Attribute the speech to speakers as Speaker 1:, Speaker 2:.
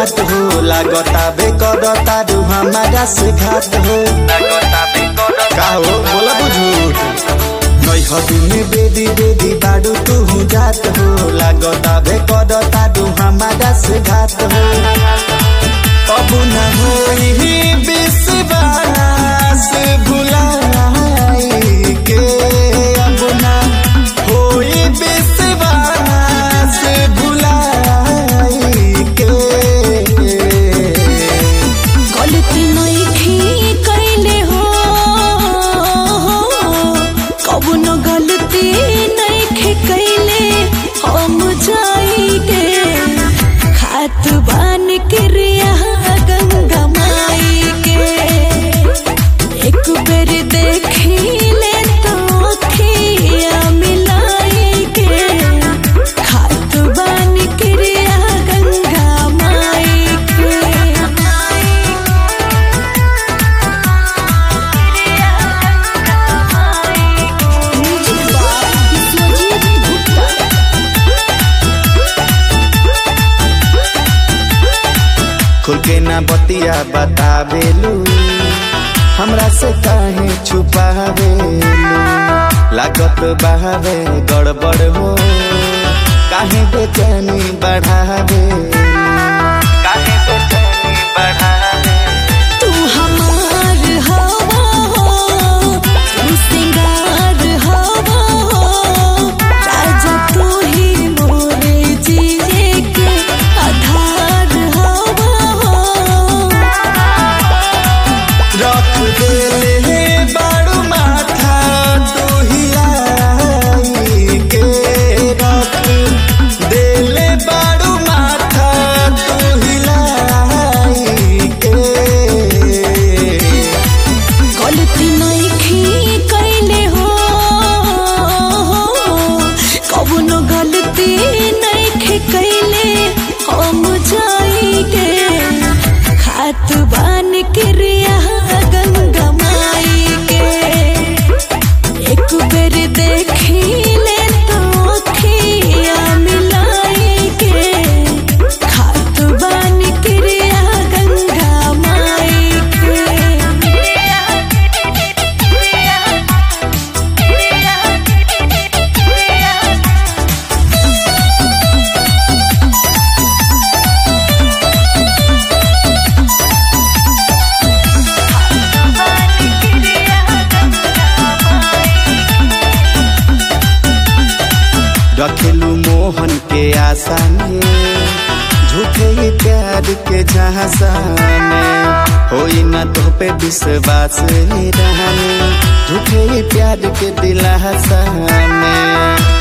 Speaker 1: बात हो लागता बे करता रू हमारा से घात हो का हो बोला बुझूठ नई हदी में बेदी बेदी बाडू तू जात हो लागता बे करता रू हमारा से घात हो अब न होई विश्वास भुलाई के अब न होई विश्वास भुलाई के
Speaker 2: गलती नइखे कइले हो कबनो गलती नइखे कइले हम जाइगे खात बान क्रिया गंगा माई के एक बेर देखिले तो अखिया मिलाई के खात बान क्रिया गंगा माई के
Speaker 1: खुल के ना बतिया बतावेलू हमरा से काहे छुपावेलू लागत बहावे गड़बड़ हो काहे बेचैनी बढ़ावे काहे बेचैनी बढ़ावे
Speaker 2: तू हमार हवा हो तू सिंगार हवा हो राजा तू ही मोरे जिए के आधार हवा हो
Speaker 1: रख देले बाड़ू माथा तू हिलाई के रख देले बाड़ू माथा तू हिलाई के
Speaker 2: गलती नइखे कइले हो कबनो गलती नइखे कइले हम जाइगे खात बान क्रिया गंगा माई के एक बेर देखिले तो अखिया मिलाई के खात बान क्रिया गंगा माई के
Speaker 1: रखेलू मोहन के आशा में झूठे ही प्यार के झांसा में होई ना तो पे विश्वास रहने झूठे ही प्यार के दिलासा में